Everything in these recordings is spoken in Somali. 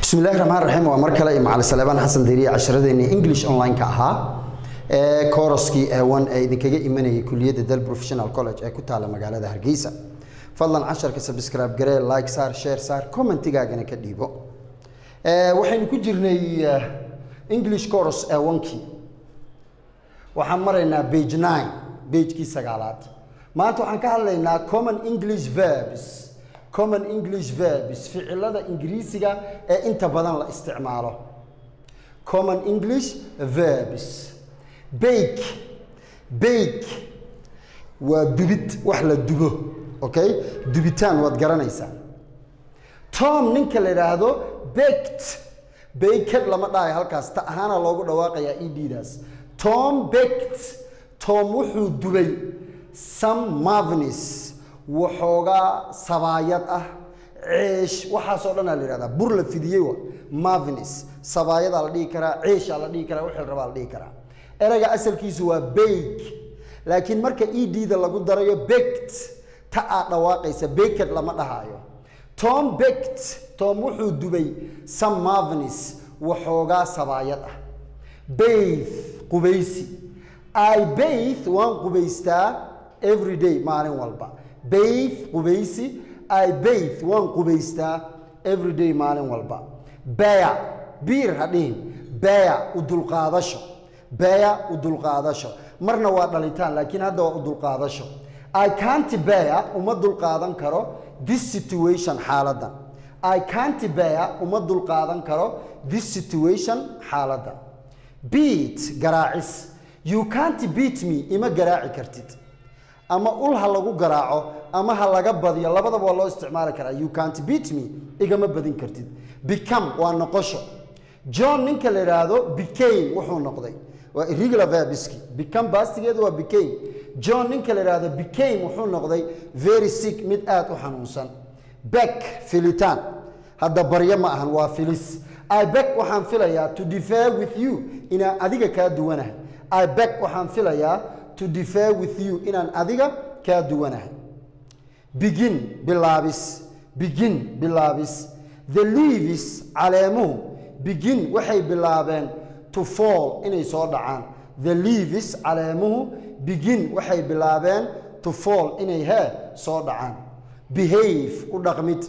bismi illahi raxmaan raxiim waa mar kale iyo macali saleebaan xasan dariye casharadeenii english online-ka ahaa ee koroskii eewan ee idinkaga imanayay kuliyadda del professional college ee ku taala magaalada hargeysa fadlan casharka subscribe garee like saar share saar commentigaagana ka dhiibo waxaynu ku jirnay english coros eewankii waxaan maraynaa page nine pagekii sagaalaad maanta waxaan ka hadlaynaa common english verbs common english verbs ficilada ingiriisiga ee inta badan la isticmaalo common english verbs bake bake waa dubid wax la dubo okay dubitaan waad garanaysaa tom ninka la yidhaahdo baked baked lama dhahayo halkaas ta ahaana loogu dhawaaqayaa eddaas tom baked tom wuxuu dubay some marvenis waxoogaa sabaayad ah ceesh waxaasoo dhan aa la yihahdaa bur la fidiyey wa marvenis sabaayadaa la dhihi karaa ceeshaa la dhihi karaa wixii la rabaa la dhihi karaa erayga asalkiisu waa bake laakiin marka ed-da lagu darayo baked ta aad dhawaaqaysa baked lama dhahaayo tom baked tom wuxuu dubay some marvenis waxoogaa sabaayad ah baith qubaysi i baith waan qubaystaa every day maalin walba baith qubaysi i baith waan qubaystaa every day maalin walba beya biir ha dhihin beya u dulqaadasho beya u dulqaadasho marna waa dhalitaan laakiin hadda waa u dulqaadasho i can't beya uma dulqaadan karo this situation xaaladan i can't beya uma dulqaadan karo this situation xaaladan beat garaacis you can't beat me ima garaaci kartid ama ul ha lagu garaaco ama ha laga badiyo labadaba waa loo isticmaali karaa you can't beat me igama badin kartid become waa noqosho john ninka la yidhaahdo became wuxuu noqday waa irregular verbiski become baastigeedu waa became john ninka la yidhaahdo became wuxuu noqday very sick mid aad u xanuunsan back filitaan hadda baryo ma ahan waa filis i back waxaan filayaa to defer with you inaan adiga kaa duwanahay i back waxaan filayaa to defer with you inaan adiga kaa duwanahay begin bilaabis begin bilaabis the leaves caleemuhu begin waxay bilaabeen to fall inay soo dhacaan the leaves caleemuhu begin waxay bilaabeen to fall inay hee soo dhacaan behave u dhaqmid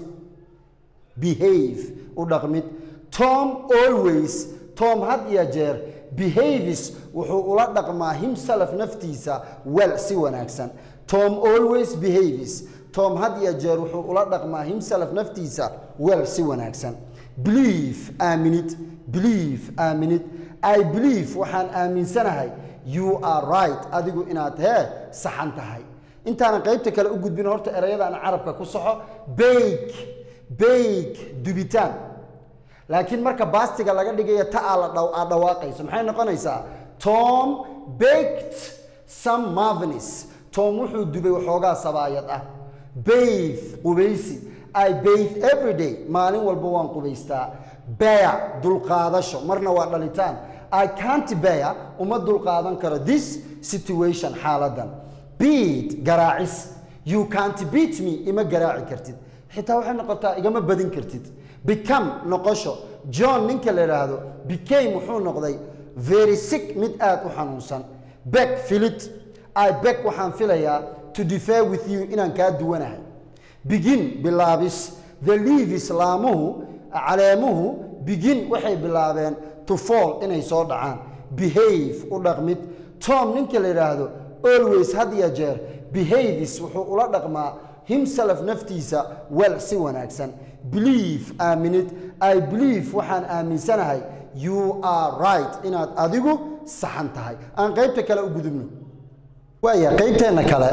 behave u dhaqmid tom always tom had iyo jeer behaves wuxuu ula dhaqmaa himself naftiisa well si wanaagsan tom always behaves tom had iyo jeer wuxuu ula dhaqmaa himself naftiisa well si wanaagsan believe aaminid believe aaminid i believe waxaan aaminsanahay you are right adigu inaad hee saxan tahay intaanan qaybta kale u gudbin horta erayadaan carabka ku soxo bake bake dubitaan laakiin marka baastiga laga dhigayo ta aad dhawaaqayso maxay noqonaysaa tom baked some marvenis tom wuxuu dubay waxoogaa sabaayad ah baith qubaysi i baith every day maalin walba waan qubaystaa beya dulqaadasho marna waa dhalitaan i can't beya uma dulqaadan karo this situation xaaladan beat garaacis you can't beat me ima garaaci kartid xitaa waxay noqotaa igama badin kartid become noqosho john ninka la yidhaahdo became wuxuu noqday very sick mid aad u xanuunsan back filid i back waxaan filayaa to defer with you inaan kaa duwanahay begin bilaabis the leaves laamuhu caleemuhu begin waxay bilaabeen to fall inay soo dhacaan behave u dhaqmid tom ninka la yidhaahdo always had iyo jeer behaves wuxuu ula dhaqmaa himself naftiisa well si wanaagsan believe aaminid i believe waxaan aaminsanahay you are right inaad adigu saxan tahay aan qaybta kale u gudubno waaya qaybteenna kale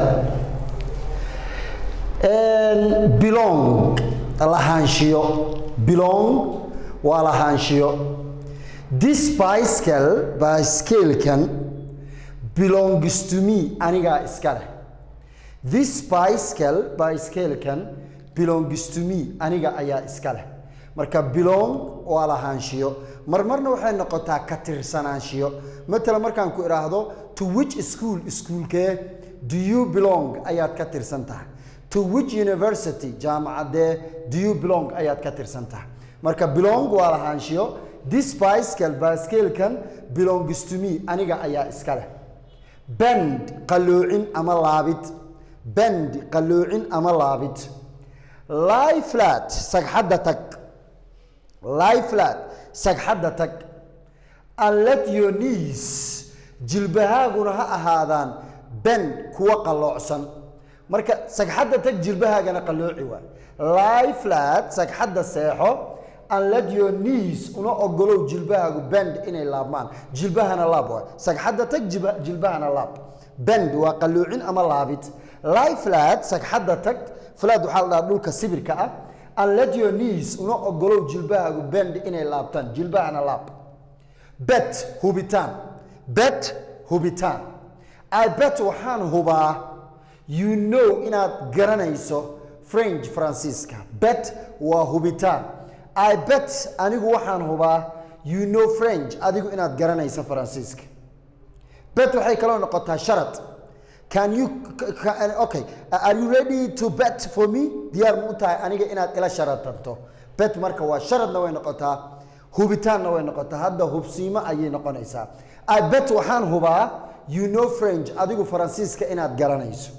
belong lahaanshiyo belong waa lahaanshiyo this bicycle bicyclekan belongs to me anigaa iska leh this bicycle bicyclekan belongs to me aniga ayaa iska leh marka belong waa lahaanshiyo marmarna waxay noqotaa ka tirsanaanshiyo matala markaan ku idhaahdo to which school iskuulkee do you belong ayaad ka tirsan tahay to which university jaamacadee do you belong ayaad ka tirsan tahay marka belong waa lahaanshiyo this bicycle baaskeelkan belongs to me aniga ayaa iska leh bend qalloocin ama laabid bend qalloocin ama laabid lie flat sagxadda tag lie flat sagxadda tag and let your knees jilbahaaguna ha ahaadaan bend kuwa qalloocsan marka sagxadda tag jilbahaagana qallooci waay lie flat sagxadda seexo and let your knees una ogolow jilbahaagu bend inay laabmaan jilbahana laab waay sagxadda tag jiba- jilbahana laab bend waa qalloocin ama laabid lie flat sagxadda tag flat waxaa la dhahaa dhulka sibirka ah and let your knees una ogolow jilbahaagu bend inay laabtaan jilbahana laab bet hubitaan bet hubitaan i bet waxaan hubaa you know inaad garanayso french faransiiska bet waa hubitaan i bet anigu waxaan hubaa you know french adigu inaad garanayso faransiiska bet waxay kaloo noqotaa sharad can you ca- okay are you ready to bet for me diyaar ma u tahay aniga inaad ila sharatanto bet marka waa sharadna way noqotaa hubitaanna way noqotaa hadda hubsiimo ayay noqonaysaa i bet waxaan hubaa you know french adigu faransiiska inaad garanayso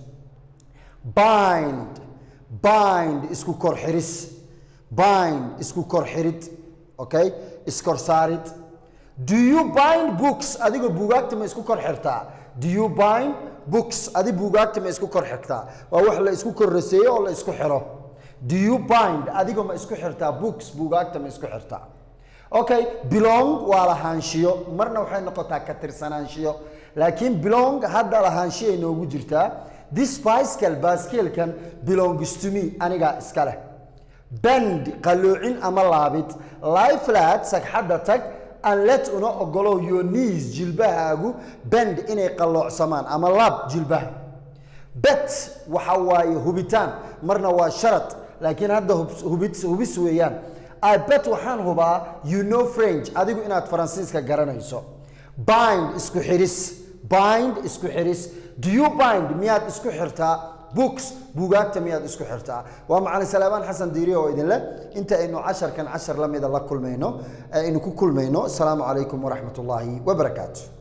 bind bind isku kor xiris bind isku kor xirid okay iskor saarid do you bind books adiga buugaagta ma isku kor xirtaa do you bind books adi buugaagta ma isku kor xirtaa waa wax la isku kor raseeyo oo la isku xiro do you bind adiga ma isku xirtaa books buugaagta ma isku xirtaa okay belong waa lahaanshiyo marna waxay noqotaa ka tirsanaanshiyo laakiin belong hadda lahaanshiyo ay noogu jirtaa this bicycle baaskeelkan belongs to me anigaa iska leh bend qalloocin ama laabid lie flat sagxadda tag and let una ogolow your knees jilbahaagu bend inay qalloocsamaan ama laab jilbaha bet waxa waaye hubitaan marna waa sharad laakiin hadda hubs- hubis hubis weeyaan i bet waxaan hubaa you know french adigu inaad faransiiska garanayso bind isku xiris bind isku xiris do you bind miyaad isku xirtaa books buugaagta miyaad isku xirtaa waa macalin salaamaan xasan diiri oo idin leh inta aynu casharkan cashar la mida la kulmayno aynu ku kulmayno asalaamu calaykum waraxmat ullaahi wabarakaatu